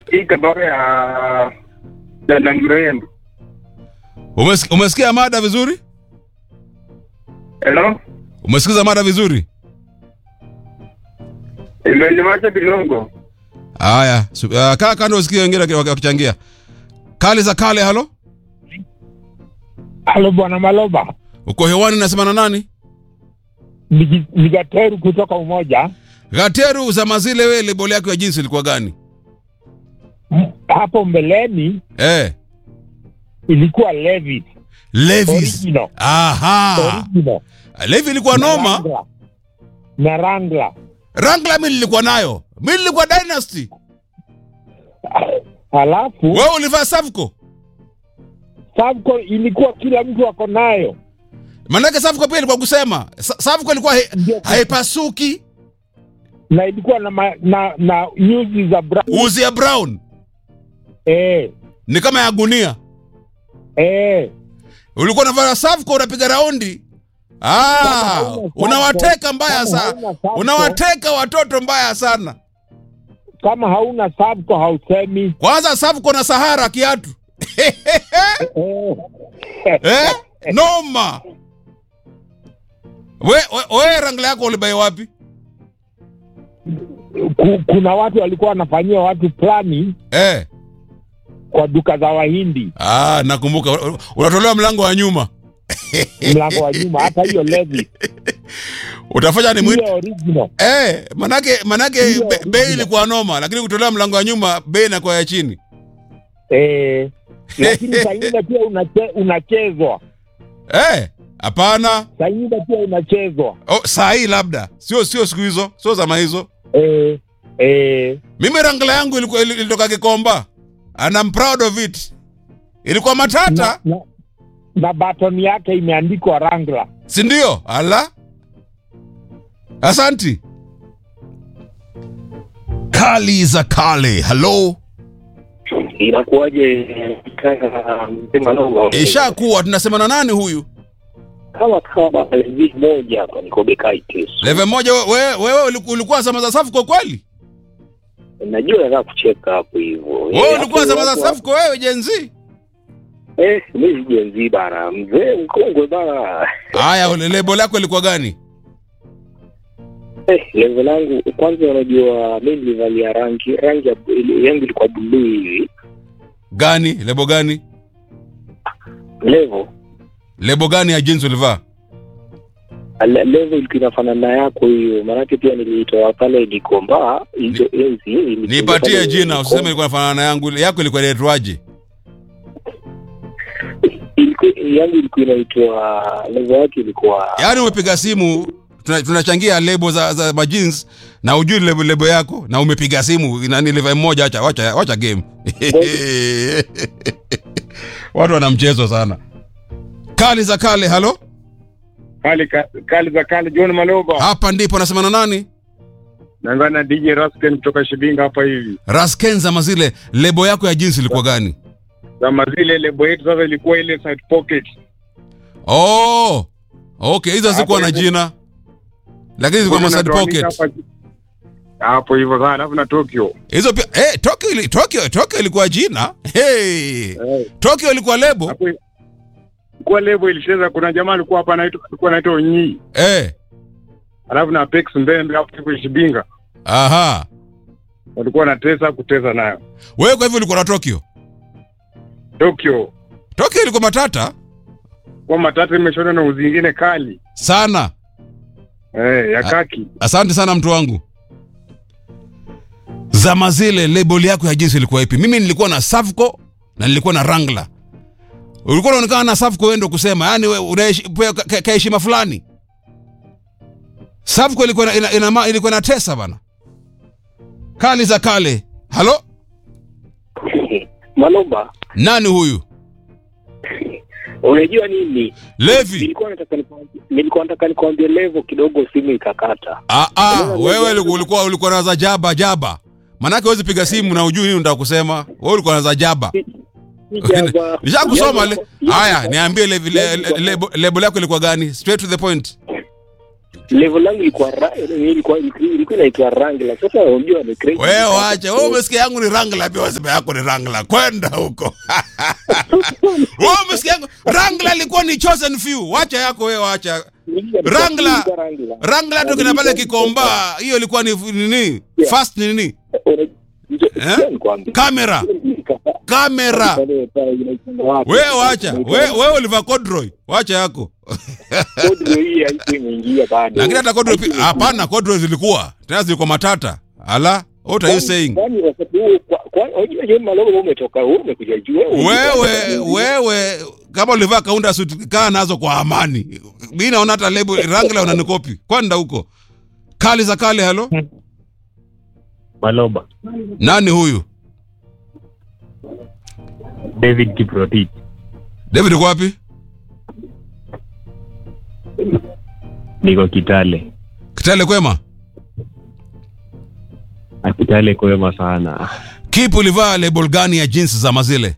hii kabara ya dada mrembo. Umes, umesikia mada vizuri? Hello? Umesikiza mada vizuri? Imeniwacha kidogo. Haya, su- uh, kaa kando usikie wengine waki- wakichangia. Kali za kale, halo? Halo bwana Maloba, Uko hewani nasema na nani? Nigi- Nigateru kutoka Umoja. Gateru za mazile wewe label yako ya jinsi ilikuwa gani? M- Hapo mbeleni Eh, ilikuwa Levis Levis. original, Aha. original Levi ilikuwa na noma. Wrangler. na Wrangler. Wrangler mimi nilikuwa nayo. Mimi nilikuwa Dynasty. Halafu Wewe ulivaa Savco? Savco ilikuwa kila mtu ako nayo, Manake Savco pia ilikuwa kusema. Sa- Savco ilikuwa hai- Ndio. haipasuki. na ilikuwa na ma, na na nyuzi za brown. Uzi ya brown Eh, ni kama ya gunia. eh. Ulikuwa unavaa Savco unapiga raundi. Ah, hauna Savco, unawateka mbaya kama sana. hauna Savco- Unawateka watoto mbaya sana. Kama hauna Savco hausemi. Kwanza Savco na Sahara kiatu. Eh. eh? Noma. We, we, we Wrangler yako ulibai wapi? Ku- Kuna watu walikuwa wanafanyia watu plani Eh. kwa duka za Wahindi Ah, nakumbuka unatolewa mlango wa nyuma. mlango wa nyuma, hata hiyo Levis Utafanya ni mwite hiyo original Eh, manake manake Hiyo, be, bei hiyo. ilikuwa noma, lakini kutolewa mlango wa nyuma bei inakuwa ya chini. eh, lakini saa ingine pia unache, unachezwa Eh, hapana. saa ingine pia unachezwa Oh, saa hii labda sio sio siku hizo, sio zama hizo. eh, eh, Mimi Wrangler yangu ilikuwa ili- ilitoka Kikomba. And I'm proud of it. Ilikuwa matata, na, na, na baton yake imeandikwa Wrangler. si ndio? Ala. Asanti. Kali za kale. Hello. inakuwaje kaka mzima noma Ishakuwa tunasema na nani huyu? kama kama hivi moja hapa niko Bekaitis Level moja wewe wewe uliku- ulikuwa zama za safu kwa kweli? najua nataka kucheka hapo hivyo Wewe ulikuwa zama za safu kwa wewe Gen Z? eh mimi jenzi bana mzee mkongwe bana Haya, ule lebo lako ilikuwa gani? eh level langu kwanza unajua mimi nilivalia rangi rangi ya ile- yangu ilikuwa blue hivi Gani? Lebo gani? level Lebo gani ya jeans ulivaa? Le- level ilikuwa inafanana na yako hiyo maanake pia nilitoa pale Gikomba hizo enzi nilitoka Nipatie pale jina, Gikomba. usiseme ilikuwa inafanana na yangu. Yako ilikuwa inaitwaje? Ilikuwa- yangu ilikuwa inaitwa level yake ilikuwa Yaani umepiga simu tuna- tunachangia lebo za za ma jeans na ujui lebo lebo yako na umepiga simu nani level moja acha wacha wacha game. Watu wana mchezo sana. Kali za kale, halo? Kali ka- kali za kali John Maloba. Hapa ndipo nasema na nani? Naongea na DJ Rasken kutoka Shibinga hapa hivi. Raskenza mazile lebo yako ya jeans ilikuwa gani? Kama zile lebo yetu sasa ilikuwa ile side pocket. Oh. Okay, hizo zilikuwa na Hapo jina. Lakini zilikuwa ma side Tunatoanisha pocket. hapa- Hapo hivyo sana alafu na Tokyo. Hizo pia eh Tokyo ili, Tokyo Tokyo ilikuwa jina. Hey. Eh, Tokyo ilikuwa lebo. hapo kwa lebo ilicheza kuna jamaa alikuwa hapa anaitwa alikuwa anaitwa Onyi. Eh. Alafu na Apex Mbembe hapo hivyo Shibinga. Aha. Walikuwa na tesa kutesa nayo. Wewe kwa hivyo ulikuwa na Tokyo. Tokyo Tokyo ilikuwa matata kwa matatu imeshona na uzi ingine kali. sana. Eh, ya kaki. Asante sana mtu wangu. Zama zile label yako ya jinsi ilikuwa ipi? Mimi nilikuwa na Savco na nilikuwa na Wrangler. Ulikuwa unaonekana na Savco wewe ndio kusema, yani wewe unapewa ka- ka heshima fulani. Savco ilikuwa na, ina, ina, ilikuwa na tesa bana. Kali za kale. Halo? Malomba Nani huyu? unajua nini Levi. nilikuwa nataka nikwambie- nilikuwa nataka nikwambie level kidogo simu ikakata Ah ah, wewe ulikuwa ulikuwa, ulikuwa na za jaba jaba. Manake huwezi piga simu na ujui nini unataka kusema. Wewe ulikuwa na za jaba. Sijava- Nishakusoma le. Yaani- Haya, niambie le- le- le- lebo lebo yako ilikuwa gani? Straight to the point. level langu ilikuwa ra- ilikuwa ilikuwa inaitwa Wrangler. Sasa unajua ni crazy. wewe wacha wewe umesikia yangu ni rangla pia wasema yako ni rangla kwenda huko wewe umesikia yangu rangla ilikuwa ni chosen few wacha yako wewe wacha Wrangler. Wrangler. rangla tu kina pale kikomba hiyo ilikuwa ni nini fast ni nini Eh? kamera kamera wewe wacha wewe wewe ulivaa corduroy wacha yako lakini hata corduroy pia- hapana corduroy zilikuwa tena zilikuwa matata ala what are you saying wewe wewe kama ulivaa kaunda suit kaa nazo kwa amani mi naona hata lebo rangla unanikopi kwenda huko kali za kale halo Maloba, nani huyu David Kiprotich. david uko wapi Niko Kitale. kitale kwema Na Kitale kwema sana. kipi ulivaa label gani ya jeans za mazile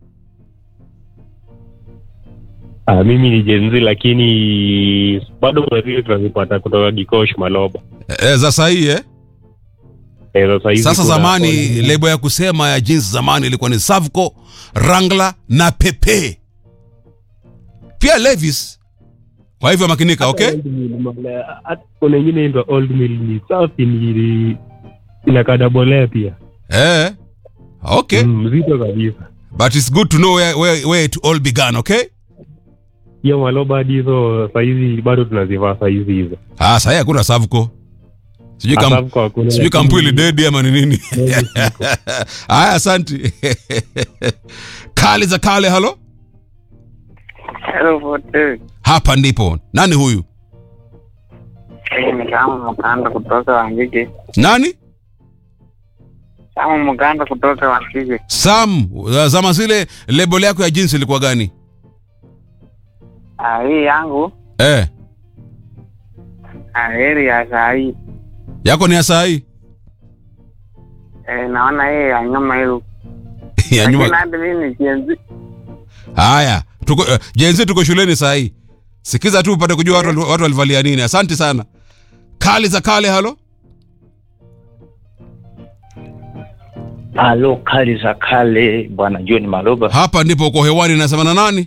Ah, mimi ni Gen Z lakini bado kuna zile tunazipata kutoka Gikosh Maloba. e, za sahii eh? Eh, sasa hizi sasa kuna- zamani lebo ya kusema ya jeans zamani ilikuwa ni savco rangla na pepe pia levis kwa hivyo makinika okay Old Mill, mala- hata kuna ingine inaitwa Old Mill ni safi ni inakadabolea pia. eh. okay Mm, mzito kabisa. but it's good to know where, where, where it all began okay Hiyo Maloba hadi hizo saizi bado tunazivaa saizi hizo. ah, sahii hakuna savco sijui kam, Asafu kwa kuna- sijui kampuni lidedi ama ni nini Saizi ziko. haya asanti kali za kale halo Hello, Forte. hapa ndipo nani huyu Eh, ni kama mkanda kutoka Wangige. nani Kama mkanda kutoka Wangige. sam uh, zama zile label yako ya jinsi ilikuwa gani Ah, hii yangu eh, ah, heri ya saa hii. yako ni ya sahii Eh, naona hii ya nyuma hiyo. ya Lakini nyuma hadi mimi ni Gen Z. haya tuko uh, jenzi tuko shuleni sahii sikiza tu upate kujua watu, watu walivalia nini asante sana kali za kale halo Halo, kali za kale, bwana John Maloba hapa ndipo uko hewani nasema na nani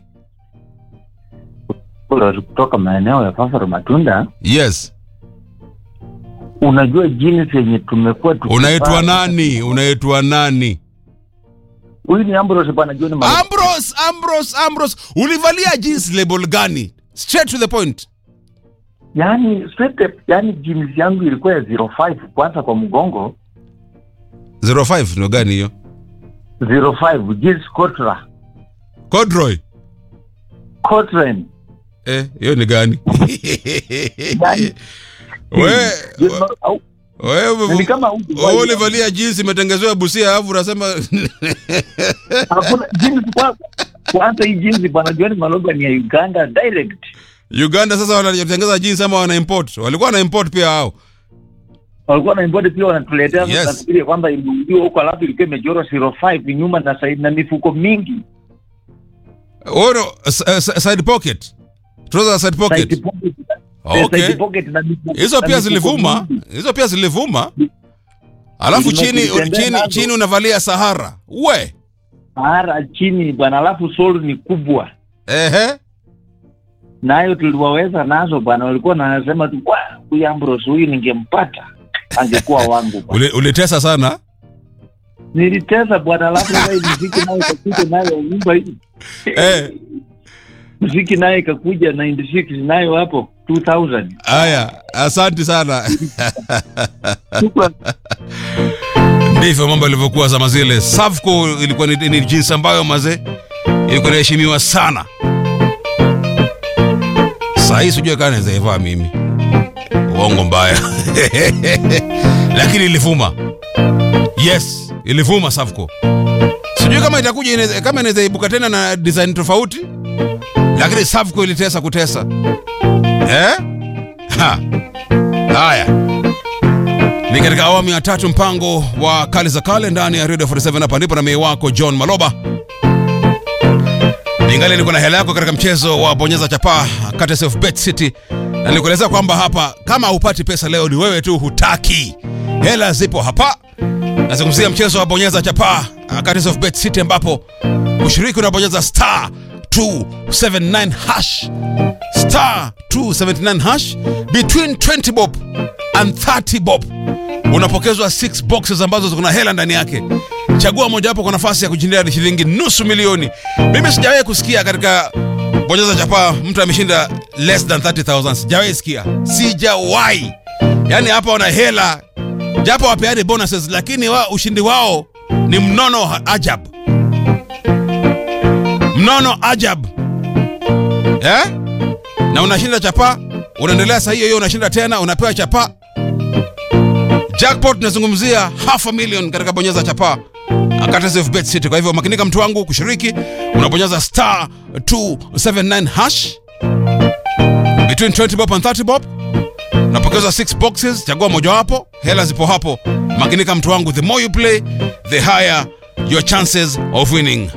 kutoka maeneo ya Fafaro Matunda. yes Unajua jinsi yenye tumekuwa tukivaa- unaitwa nani unaitwa nani Huyu ni Ambrose bwana John Maloba. ambros ambros ambros ulivalia jeans label gani straight to the point Yaani straight up, yaani jeans yangu ilikuwa ya 05 kwanza kwa mgongo 05 ndio gani hiyo 05 jeans Cotra Codroy Cotran eh hiyo ni gani Yaani, we John Mal- au- wewe ni kama huyu wewe ulivalia jeans imetengezewa busia alafu unasema hakuna jeans kwa kwanza hii jeans bwana John Maloba ni ya Uganda direct. Uganda sasa wanatengeza jeans ama wana import walikuwa na import pia hao Walikuwa na import pia wanatuletea Yes. yes. nafikiri kwamba imeudiwa huko alafu ilikuwa imechorwa 05 nyuma na side na mifuko mingi. Ono, s- s- side pocket trouser side Side pocket pocket, eh, okay side pocket na mifuko- hizo na pia mifuko zilivuma mingi. hizo pia zilivuma alafu Zilivuma chini zilitembea chini nazo. chini unavalia sahara we Mara chini bwana, alafu sole ni kubwa. ehe nayo tuliwaweza nazo bwana, walikuwa nasema tu "Kwa, huyu Ambrose huyu ningempata angekuwa wangu bwana." Uli- ulitesa sana Nilitesa bwana, alafu sasa hii muziki nayo ikakuja nayo nyumba hii eh muziki nayo ikakuja 96 nayo hapo 2000 haya asante sana Shukran. ndivyo mambo yalivyokuwa zama zile savco ilikuwa ni, ni jinsi ambayo mazee ilikuwa inaheshimiwa sana sahii sijui kaa nawezaivaa mimi uongo mbaya lakini ilivuma yes ilivuma savco sijui kama itakuja inaweza- kama inaweza ibuka tena na design tofauti lakini savco ilitesa kutesa eh? ha. haya ni katika awamu ya tatu mpango wa kale za kale ndani ya radio 47 hapa ndipo na mei wako john maloba ningali niko na hela yako katika mchezo wa bonyeza chapaa kati ya bet city na nikueleza kwamba hapa kama hupati pesa leo ni wewe tu hutaki hela zipo hapa nazungumzia mchezo wa bonyeza chapaa uh, Curtis of bet city ambapo kushiriki unabonyeza star 279 hash star 279 hash between 20 bob and 30 bob unapokezwa 6 boxes ambazo ziko na hela ndani yake chagua mojawapo kwa nafasi ya kujindia hadi shilingi nusu milioni mimi sijawahi kusikia katika bonyeza chapaa mtu ameshinda less than 30000 sijawahi sikia sijawahi yaani hapa wana hela japo wapeani bonuses lakini wa, ushindi wao ni mnono ha- ajab mnono ajab eh? na unashinda chapa unaendelea saa hiyo hiyo unashinda tena unapewa chapa jackpot nazungumzia half a million katika bonyeza chapa Courtesy of bet city kwa hivyo makinika mtu wangu kushiriki unabonyeza star 279 hash between 20 bob and 30 bob unapokeza 6 boxes chagua mojawapo hela zipo hapo makinika mtu wangu the more you play the higher your chances of winning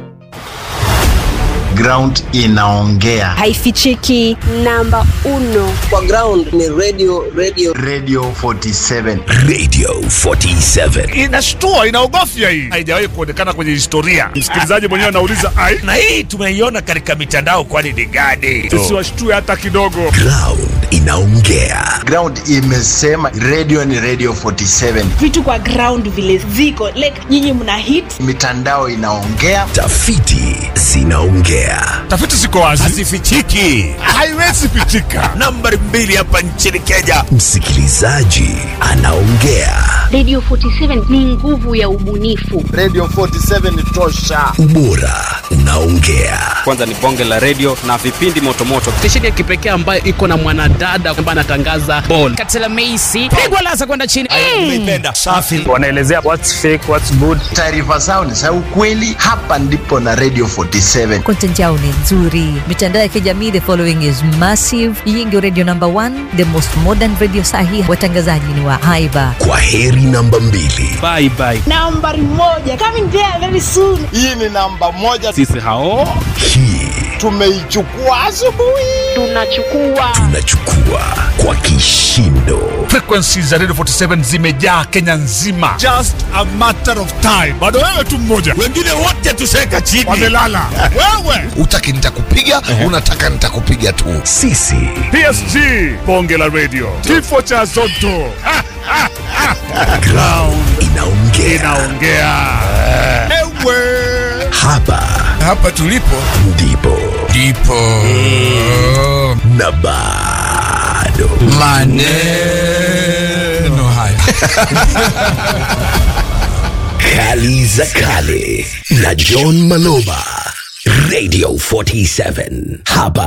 ground inaongea haifichiki namba uno kwa ground ni radio radio radio 47 radio 47 inashtua inaogofya hii haijawahi kuonekana kwenye historia msikilizaji mwenyewe anauliza ai na hii tumeiona katika mitandao kwani ni gani sisi washtue hata kidogo ground inaongea ground imesema radio ni radio 47 vitu kwa ground vile ziko like nyinyi mna hit mitandao inaongea tafiti zinaongea tafiti ziko wazi hazifichiki haiwezi pichika nambari mbili hapa nchini kenya msikilizaji anaongea radio 47 ni nguvu ya ubunifu radio 47 ni tosha ubora unaongea kwanza ni bonge la radio na vipindi motomoto stesheni ya kipekee ambayo iko na mwanadada ambaye anatangaza bol katela meisi pigwa lasa kwenda chini umeipenda safi wanaelezea what's fake what's good taarifa zao ni za ukweli hapa ndipo na radio 47 content yao ni nzuri mitandao ya kijamii the following is massive hii ndio radio number one the most modern radio sahi watangazaji ni wa haiba kwa heri namba mbili bye bye nambari moja coming there very soon hii ni namba moja sisi hao hii tumeichukua asubuhi tunachukua tunachukua kwa kishindo frequency za radio 47 zimejaa kenya nzima just a matter of time bado wewe tu mmoja wengine wote tuseka chini wamelala wewe utaki nitakupiga unataka nitakupiga tu sisi psg bonge la radio kifo cha zoto Ha, ha, ha. ground inaongea inaongea ewe hapa hapa tulipo ndipo ndipo na bado maneno haya kali za kale na john maloba radio 47 hapa